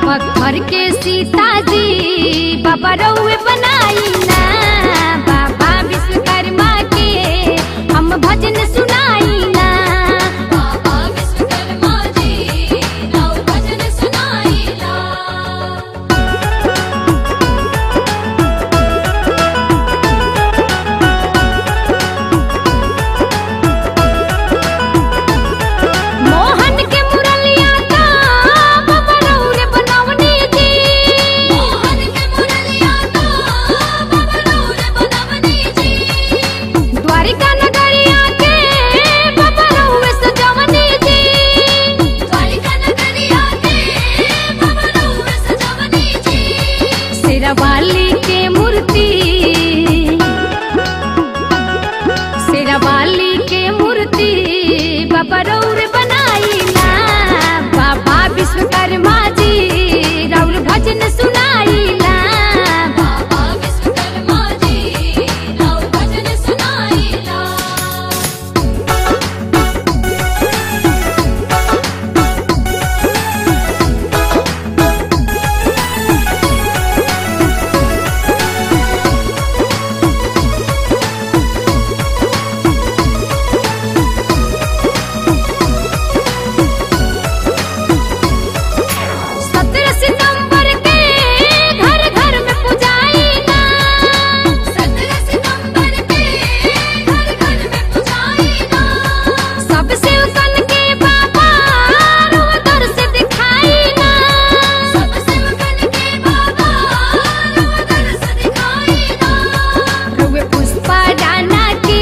पत्थर के सीता जी बाबा रउए बनाई ना बाबा विश्वकर्मा के हम भजन सुनाई ना बाबा विश्वकर्मा जी रउ भजन सुनाई ना मोहन के मुरलिया का बाबा रउरे बनवनी जी मोहन के मुरलिया का बाबा रउरे बनवनी जी द्वारिका नगरिया के बाबा रउरे सजवनी जी द्वारिका नगरिया के बाबा रउरे सजवनी जी शेरावाली के मूर्ति शेरावाली के मूर्ति बाबा रौर बनाई ना बाबा विश्वकर्मा जी रौर भजन सुनाई ना बाबा विश्वकर्मा जी रौर भजन सुनाई ना सत्रह सितंबर के घर घर में पुजाई ना सत्रह सितंबर के घर घर में पुजाई ना सब सेवकन के बाबा रुह दर से दिखाई ना सब सेवकन के बाबा रुह दर से दिखाई ना रुए पुष्पा डाना के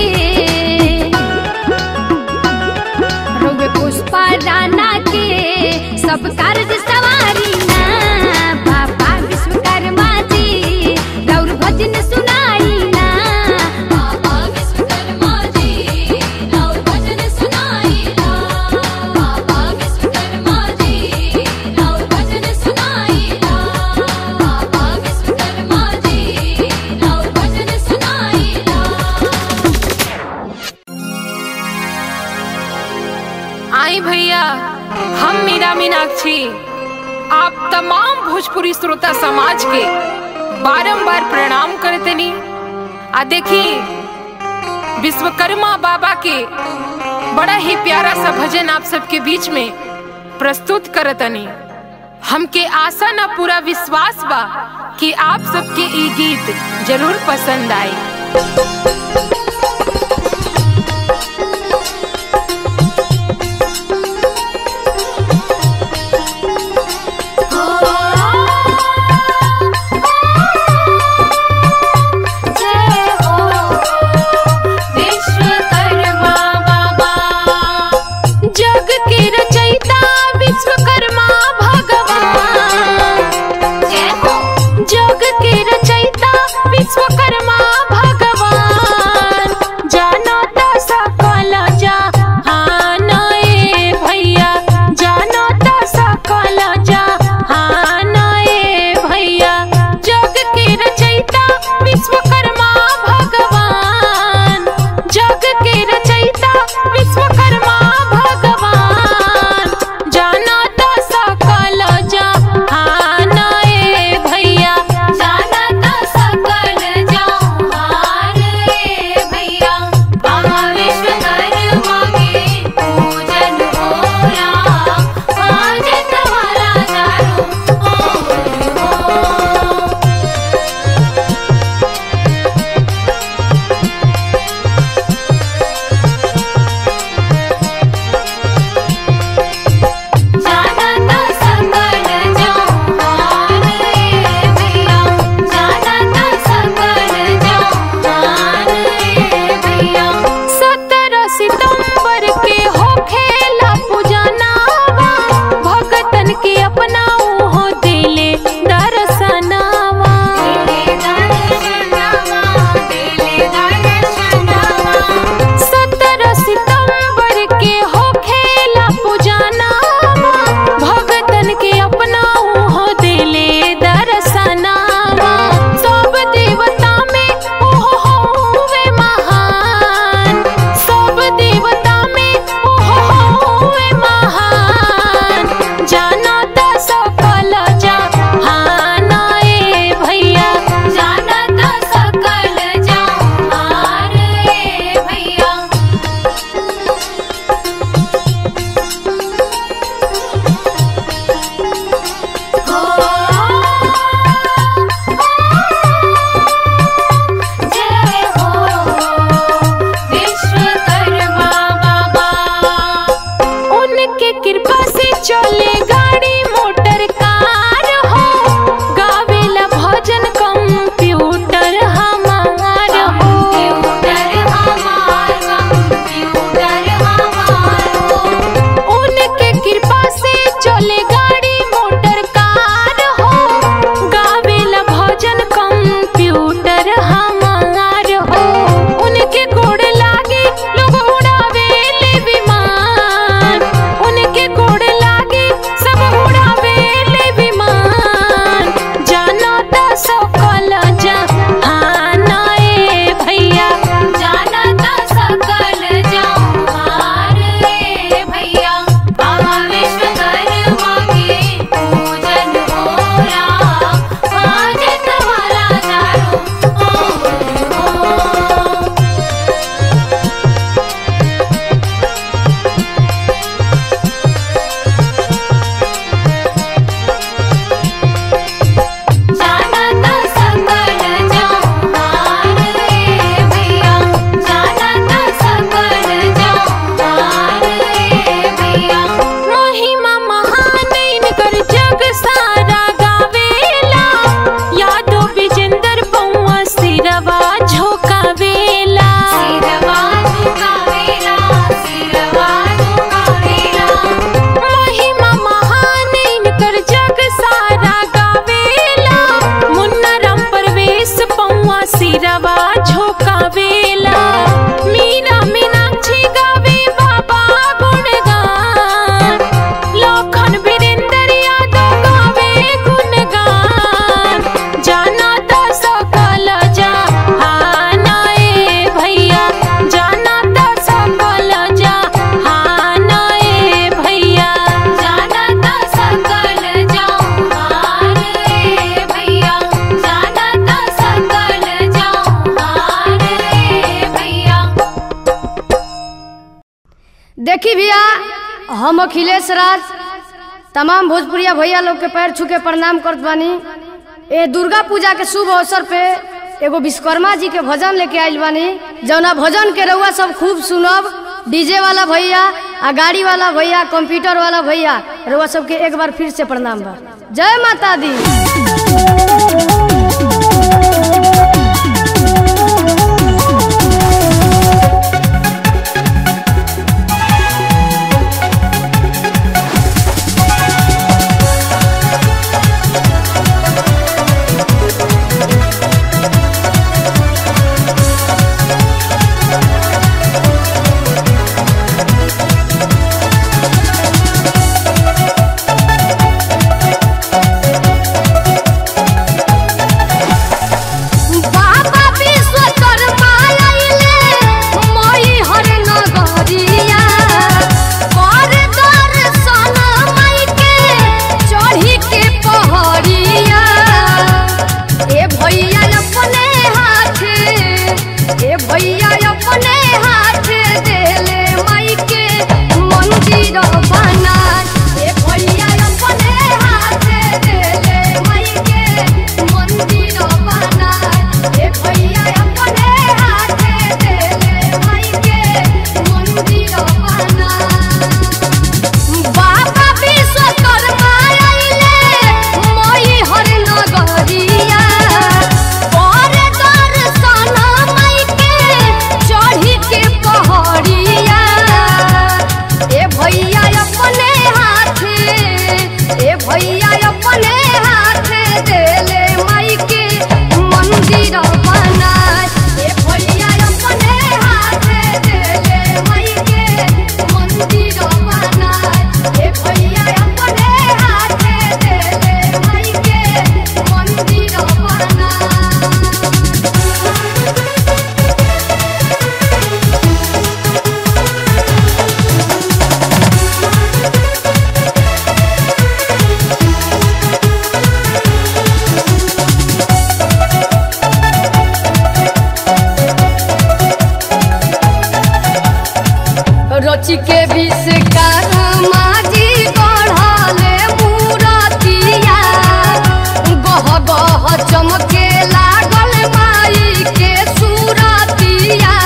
रोवे पुष्पा राना के सब कार्य सवारी ना बाबा विश्वकर्मा जी गौर भजन सुनाई ना बाबा विश्वकर्मा जी गौर भजन सुनाई ना बाबा विश्वकर्मा जी गौर भजन सुनाई ना बाबा विश्वकर्मा जी गौर भजन सुनाई ना आई भैया हम मीरा मीनाक्षी आप तमाम भोजपुरी श्रोता समाज के बारंबार प्रणाम करतनी आ देखी विश्वकर्मा बाबा के बड़ा ही प्यारा सा भजन आप सबके बीच में प्रस्तुत करतनी हमके आशा न पूरा विश्वास बा कि आप सबके ई गीत जरूर पसंद आई जय हो विश्वकर्मा बाबा जग के रचयिता विश्वकर्मा भगवान जय हो जग के रचयिता विश्वकर्मा भगवान देखी भैया हम अखिलेश राज तमाम भोजपुरिया भैया लोग के पैर छू के प्रणाम करत बानी ए दुर्गा पूजा के शुभ अवसर पे एगो विश्वकर्मा जी के भजन लेके आइल बानी जौना भजन के रउआ सब खूब सुनब डीजे वाला भैया आ गाड़ी वाला भैया कंप्यूटर वाला भैया रउआ सबके एक बार फिर से प्रणाम बा जय माता दी बाबा विश्वकर्मा आइले मोई हर नगरिया कर दर्शन माई के चढ़ी के पहरिया ए भैया अपने हाथे ए भैया अपने हाथे देले माई के मंदिर बना ए भैया अपने हाथे देले माई के मंदिर बना ए भैया अपने हाथे देले माई के मंदिर बना बाबा विश्वकर्मा आइले मोई हर नगरिया कर दर्शन माई के चढ़ी के पहरिया ए भैया अपने हाथे ए भैया अपने हाथे देले माई के मंदिर बना ए भैया अपने हाथे देले माई के मंदिर बना ए भैया अपने हाथे देले माई के मंदिर बना रची के विश्वकर्मा जी गढ़ले मूरतिया गह गह चमके लागल माई के सूरतिया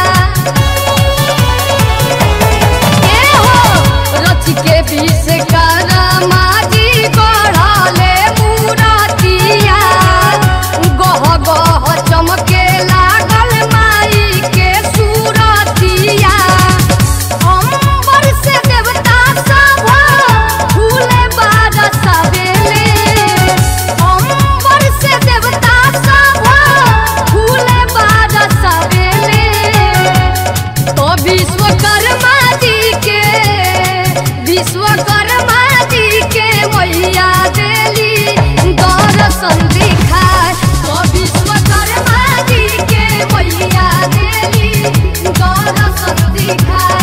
ए हो रची के विश्वकर्मा जी गढ़ले मूरतिया गह गह चमके लागल माई के सूरतिया अंबर से देवता सब फूले बरसावेले अंबर से देवता सब फूले बरसावेले तो विश्वकर्मा जी के विश्वकर्मा जी के मैया देली दर्शन दिखाए तो विश्वकर्मा जी के मैया देली दर्शन दिखाए